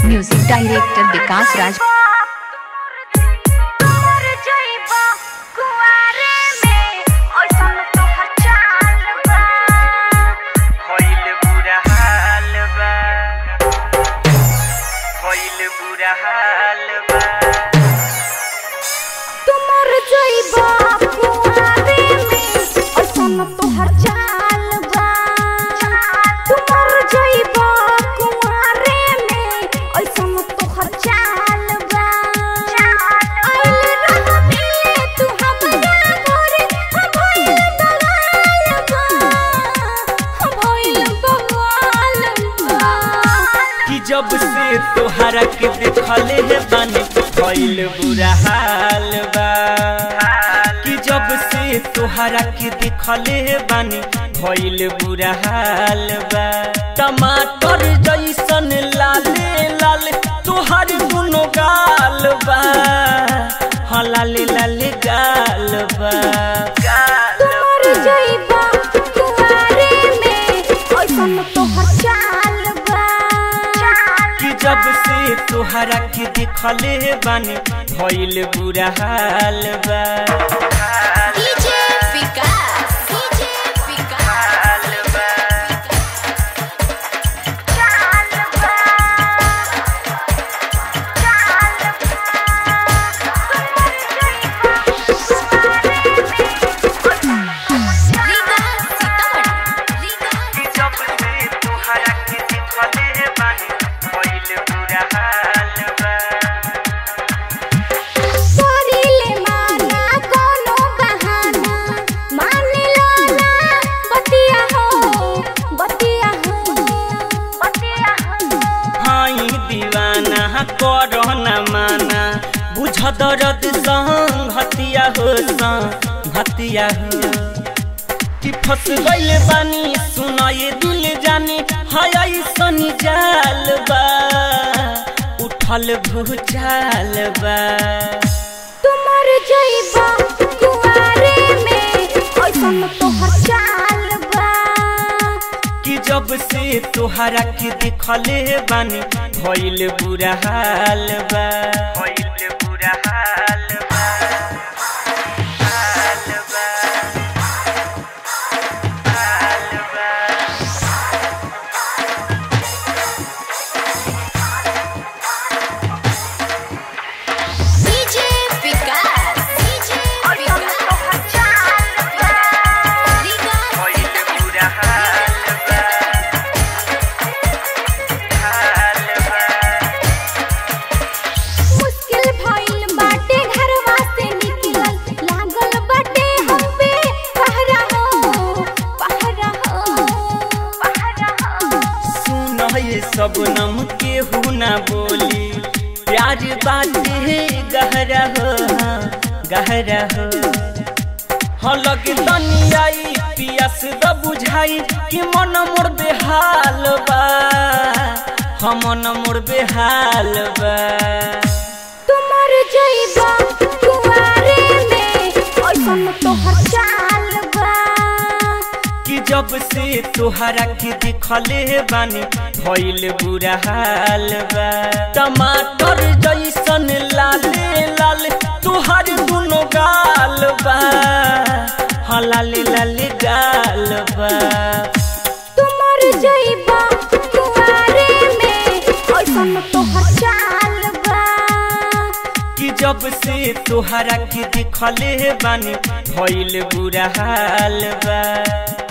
music director विकास राज होइल बुरा हाल बा होइल बुरा हाल बा तुमर जइबा कुआरे में ऐसन तोहर चाल बा तुमर जइबा कुआरे में ऐसन तोहर चाल बा आइल रह मिले तू हमरा घरे हम भइल बवाल बा हम भइल बवाल बा कि जब से तोहरा के देखले हे बानी होइल बुरा हाल बा कि जब से तोहरा के देखले हे बानी होइल बुरा हाल बा टमाटर जैसन लाले लाल तोहर दुनो गाल बा हाँ लाले लाले गाल बा गाल तुमर जइबा कुआरे में ऐसन तोहर चाल बा कि जब से तोहरा के देखले बानी भइल बुरा हाल बा डीजे विकास डीजे विकास हाल बा चाल बा चाल कि जब से तोहरा के देखले बानी भइल बुरा हाल बा करिले माना कोनो बहाना मान लो ना बतिया हो बतिया हो बतिया हो हाई दीवाना करो न माना बुझ दर्द संग हतिया हो संग हतिया हो कि फंस गइल बानी सुनाए दिल जानी हाय सनी जाल बा उठल भूचाल बा तुमर जइबा कुआरे में ऐसन तोहर चाल बा कि जब से तोहरा के देखले बानी भइल बुरा हाल बा भइल बुरा हाल बा हाल बा हाल बा डीजे विकास डीजे विकास तोहर चाल बा भइल बुरा हाल बा हाल बा मुश्किल भइल बाटे घरवा से निकलल लागल बाटे हम पे पहरा हो पहरा हो पहरा हो सुन ये सब नम केहू ना बोली प्यार बाटे गहरा हो गहरा हो हलक तनी आई पियास द बुझाई कि मन मोर बेहाल बा हम मन मोर बेहाल बा तुमर जइबा कुआरे में ऐसन तोहर चाल बा कि जब से तोहरा के देखले बानी भइल बुरा हाल बा टमाटर जैसन लाले लाल तोहर दुनो गाल बा हाँ लाले लाले गाल बा तुमर जइबा कुआरे में ऐसन तोहर चाल बा कि जब से तोहरा के देखले बानी भइल बुरा हाल बा